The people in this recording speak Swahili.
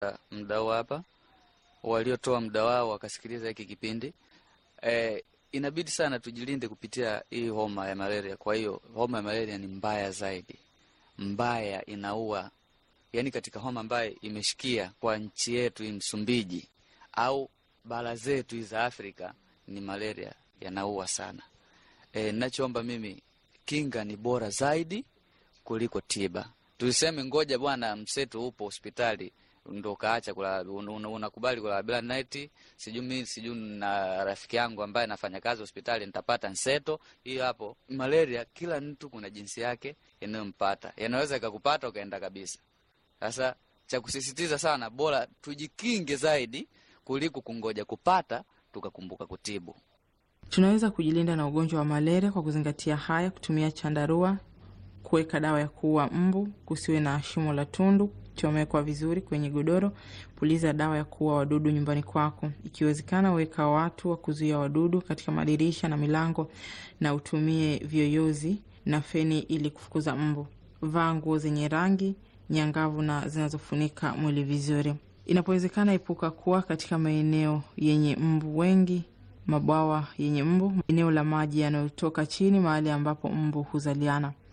mdau hapa waliotoa muda wao wakasikiliza hiki kipindi. E, inabidi sana tujilinde kupitia hii homa ya malaria. Kwa hiyo homa ya malaria ni mbaya zaidi, mbaya, inaua. Yaani katika homa ambayo imeshikia kwa nchi yetu hii Msumbiji au bara zetu hizi za Afrika ni malaria, yanaua sana. E, nachoomba mimi, kinga ni bora zaidi kuliko tiba. Tuseme ngoja bwana, mseto upo hospitali ndo kaacha kula, un, unakubali kulala bila neti. Sijui mi sijui na rafiki yangu ambaye anafanya kazi hospitali nitapata nseto hiyo. Hapo malaria, kila mtu kuna jinsi yake yanayompata, yanaweza ikakupata ukaenda kabisa. Sasa cha kusisitiza sana, bora tujikinge zaidi kuliko kungoja kupata tukakumbuka kutibu. Tunaweza kujilinda na ugonjwa wa malaria kwa kuzingatia haya: kutumia chandarua, kuweka dawa ya kuua mbu, kusiwe na shimo la tundu, chomekwa vizuri kwenye godoro, puliza dawa ya kuua wadudu nyumbani kwako. Ikiwezekana, weka watu wa kuzuia wadudu katika madirisha na milango, na utumie vyoyozi na feni ili kufukuza mbu. Vaa nguo zenye rangi nyangavu na zinazofunika mwili vizuri. Inapowezekana, epuka kuwa katika maeneo yenye mbu wengi, mabwawa yenye mbu, eneo la maji yanayotoka chini, mahali ambapo mbu huzaliana.